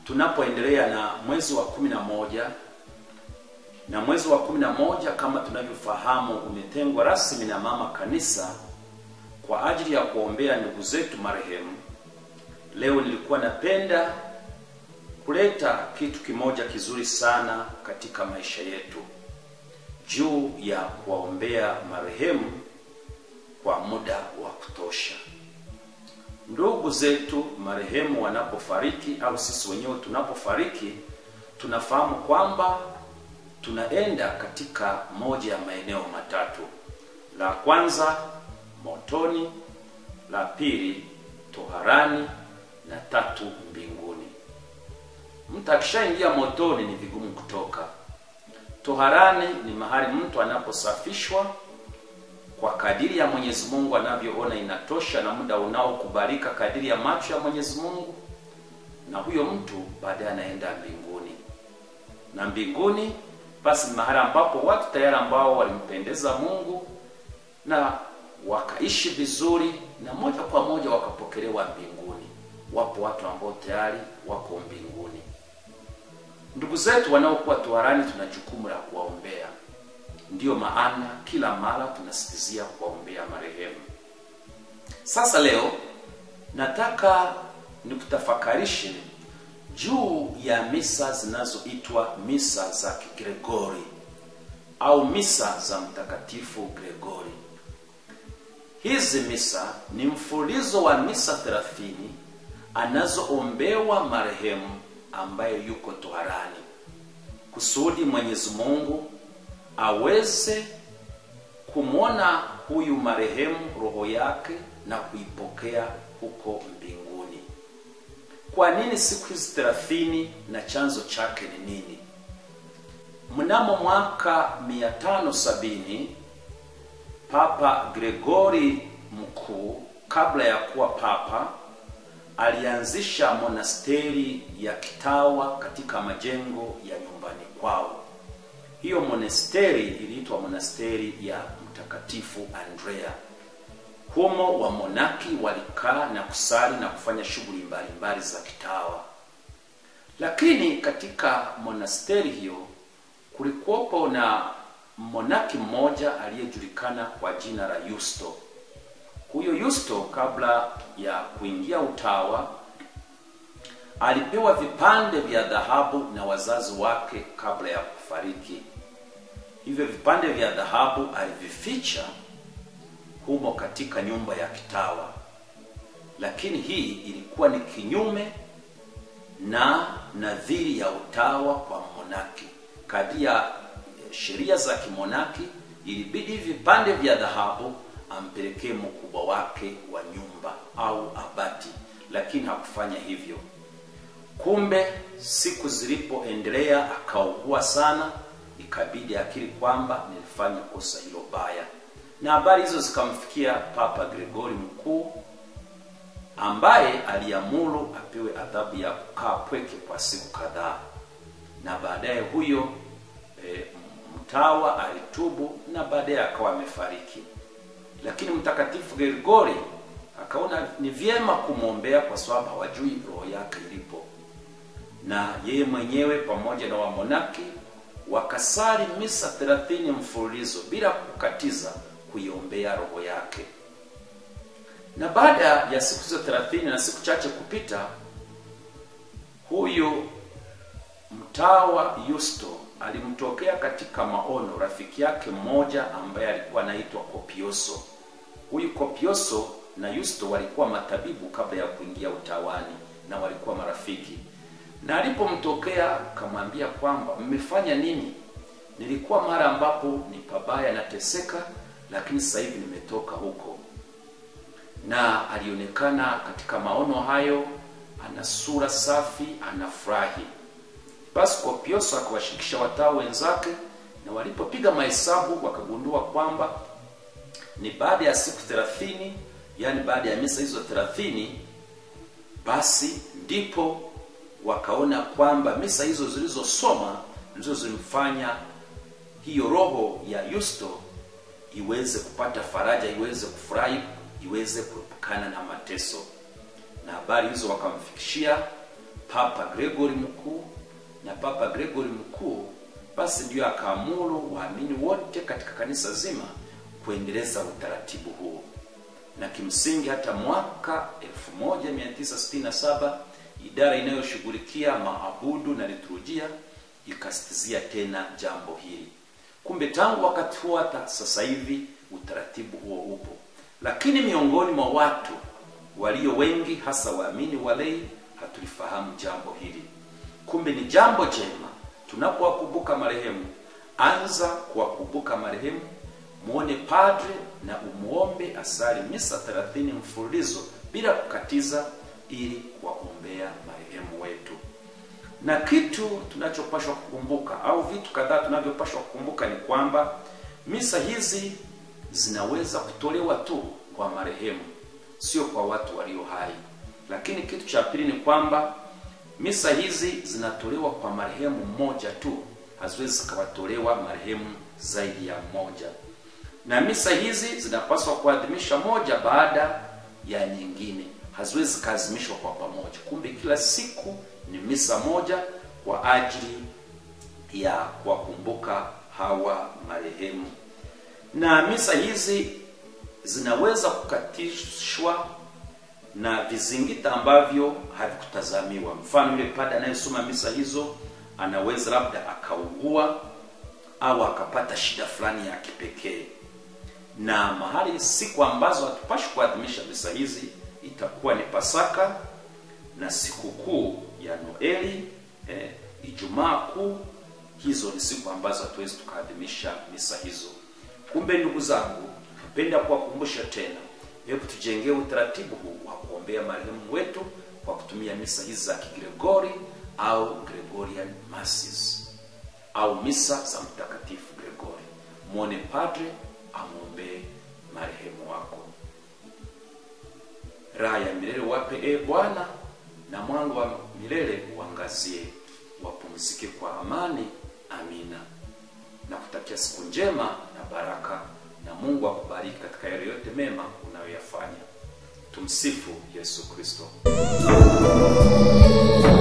tunapoendelea na mwezi wa kumi na moja na mwezi wa kumi na moja kama tunavyofahamu umetengwa rasmi na mama kanisa kwa ajili ya kuombea ndugu zetu marehemu. Leo nilikuwa napenda kuleta kitu kimoja kizuri sana katika maisha yetu juu ya kuwaombea marehemu kwa muda wa kutosha. Ndugu zetu marehemu wanapofariki au sisi wenyewe tunapofariki, tunafahamu kwamba tunaenda katika moja ya maeneo matatu. La kwanza motoni, la pili toharani na tatu mbinguni. Mtu akishaingia motoni ni vigumu kutoka. Toharani ni mahali mtu anaposafishwa kwa kadiri ya Mwenyezi Mungu anavyoona inatosha na muda unaokubalika kadiri ya macho ya Mwenyezi Mungu, na huyo mtu baadaye anaenda mbinguni. Na mbinguni basi ni mahali ambapo watu tayari ambao walimpendeza Mungu na wakaishi vizuri na moja kwa moja wakapokelewa mbinguni. Wapo watu ambao tayari wako mbinguni. Ndugu zetu wanaokuwa toharani, tuna jukumu la kuwaombea. Ndiyo maana kila mara tunasisitizia kuwaombea marehemu. Sasa leo nataka nikutafakarishe juu ya misa zinazoitwa misa za Kigregori au misa za Mtakatifu Gregori. Hizi misa ni mfululizo wa misa thelathini anazoombewa marehemu ambaye yuko toharani, kusudi Mwenyezi Mungu aweze kumwona huyu marehemu roho yake na kuipokea huko mbinguni. Kwa nini siku hizi thelathini na chanzo chake ni nini? Mnamo mwaka 570 Papa Gregori Mkuu, kabla ya kuwa papa, alianzisha monasteri ya kitawa katika majengo ya nyumbani kwao. Hiyo monasteri iliitwa monasteri ya Mtakatifu Andrea. Humo wamonaki walikaa na kusali na kufanya shughuli mbalimbali za kitawa. Lakini katika monasteri hiyo kulikuwepo na monaki mmoja aliyejulikana kwa jina la Yusto. Huyo Yusto kabla ya kuingia utawa alipewa vipande vya dhahabu na wazazi wake kabla ya kufariki. Hivyo vipande vya dhahabu alivificha humo katika nyumba ya kitawa, lakini hii ilikuwa ni kinyume na nadhiri ya utawa kwa monaki. Kadri ya sheria za kimonaki, ilibidi vipande vya dhahabu ampelekee mkubwa wake wa nyumba au abati, lakini hakufanya hivyo. Kumbe siku zilipoendelea, akaugua sana, ikabidi akiri kwamba nilifanya kosa hilo baya, na habari hizo zikamfikia Papa Gregori Mkuu ambaye aliamuru apewe adhabu ya kukaa pweke kwa siku kadhaa, na baadaye huyo e, mtawa alitubu na baadaye akawa amefariki. Lakini Mtakatifu Gregori akaona ni vyema kumwombea kwa sababu hawajui roho yake ilipo, na yeye mwenyewe pamoja na wamonaki wakasali misa thelathini mfululizo bila kukatiza kuiombea roho yake. Na baada ya siku hizo thelathini na siku chache kupita, huyu mtawa Yusto alimtokea katika maono rafiki yake mmoja ambaye alikuwa anaitwa Kopioso. Huyu Kopioso na Yusto walikuwa matabibu kabla ya kuingia utawani na walikuwa marafiki. Na alipomtokea akamwambia kwamba mmefanya nini? Nilikuwa mara ambapo ni pabaya nateseka, lakini sasa hivi nimetoka huko. Na alionekana katika maono hayo ana sura safi, anafurahi. Basi Kopioso akawashirikisha watawa wenzake, na walipopiga mahesabu wakagundua kwamba ni baada ya siku thelathini, yaani baada ya misa hizo thelathini, basi ndipo wakaona kwamba misa hizo zilizosoma ndizo zilimfanya hiyo roho ya Yusto iweze kupata faraja, iweze kufurahi, iweze kuepukana na mateso. Na habari hizo wakamfikishia Papa Gregory mkuu, na Papa Gregory mkuu basi ndiyo akaamuru waamini wote katika kanisa zima kuendeleza utaratibu huo, na kimsingi hata mwaka 1967 idara inayoshughulikia maabudu na liturujia ikasitizia tena jambo hili. Kumbe tangu wakati huo hata sasa hivi utaratibu huo upo, lakini miongoni mwa watu walio wengi, hasa waamini walei, hatulifahamu jambo hili. Kumbe ni jambo jema tunapowakumbuka marehemu, anza kuwakumbuka marehemu, muone padre na umuombe asali misa 30 mfululizo bila kukatiza, ili kuwaombea marehemu wetu. Na kitu tunachopashwa kukumbuka au vitu kadhaa tunavyopashwa kukumbuka ni kwamba misa hizi zinaweza kutolewa tu kwa marehemu, sio kwa watu walio hai. Lakini kitu cha pili ni kwamba misa hizi zinatolewa kwa marehemu mmoja tu, haziwezi zikawatolewa marehemu zaidi ya mmoja, na misa hizi zinapaswa kuadhimisha moja baada ya nyingine, haziwezi zikaadhimishwa kwa pamoja. Kumbe kila siku ni misa moja kwa ajili ya kuwakumbuka hawa marehemu, na misa hizi zinaweza kukatishwa na vizingita ambavyo havikutazamiwa. Mfano, yule padre anayesoma misa hizo anaweza labda akaugua au akapata shida fulani ya kipekee, na mahali siku ambazo hatupashi kuadhimisha misa hizi itakuwa ni Pasaka na sikukuu ya Noeli, eh, Ijumaa Kuu. Hizo ni siku ambazo hatuwezi tukaadhimisha misa hizo. Kumbe ndugu zangu, napenda kuwakumbusha tena Hebu tujengee utaratibu huu wa kuombea marehemu wetu kwa kutumia misa hizi za Kigregori au Gregorian Masses au misa za Mtakatifu Gregori. Mwone padre amwombee marehemu wako. Raha ya milele wape e Bwana, na mwanga wa milele uangazie, wapumzike kwa amani. Amina. Na kutakia siku njema na baraka na Mungu akubariki katika yale yote mema unayoyafanya. Tumsifu Yesu Kristo.